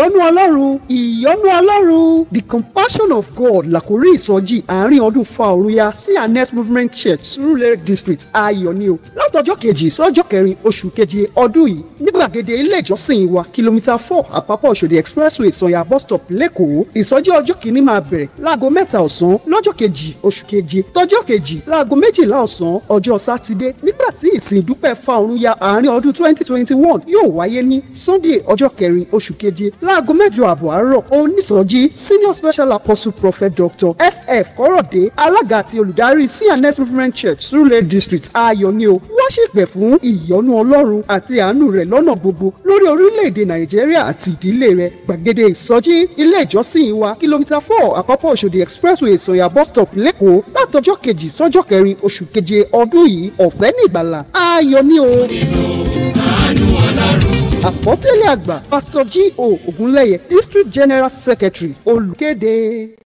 ìyọ́nú ọlọ́run ìyọ́nú ọlọ́run the compassion of God làkórí ìsọjí àárín ọdún fa òrun ya sí anes movement church surulere district ayọ̀ ni o látọjọ́ kejì sọ́jọ́ kẹrin oṣù keje ọdún yìí ní gbàgede ilé ìjọsìn wa kìlómítà four àpapọ̀ òṣòdì expressway sọ̀yà bus stop lẹ́kọ̀ọ́ ìsọjí ọjọ́ kìíní máa bẹ̀rẹ̀ láago mẹ́ta ọ̀sán lọ́jọ́ kejì oṣù keje tọjọ́ kejì láago méjìlá ọ̀sán ọjọ́ sátidé nígbà tí ìsìn ìdúpẹ́ fa òrun ya àárín ọdún twenty twenty one yóò wáyé ní sunday ọjọ́ kẹrin oṣù keje láago mẹ́jọ àbọ̀ àárọ̀ onísọjí senior special apostle prophet dr sf kọ́rọ̀dé alága àti olùdarí cns movement church surulere district ayọ̀ ni o wọ́n ṣèpẹ̀ fún ìyọ́nú ọlọ́run àti àánú rẹ̀ lọ́nà gbogbo lórí orílẹ̀-èdè nàìjíríà àti ìdílé rẹ̀ gbàgede ìsọjí ilé ìjọsìn wa kìlómítà four àpapọ̀ òṣòdì expressway sọ̀yà bus stop lẹ́kọ̀ọ́ látọjọ́ kejì sọ́jọ́ kẹrin oṣù keje ọdún yìí ọ̀fẹ́ ní ìgbàlà ayọ̀ ni o. àpọ́tẹ́lẹ̀ àgbà pásítọ̀ g o ògúnlẹ̀yẹ district general secretary olùkéde.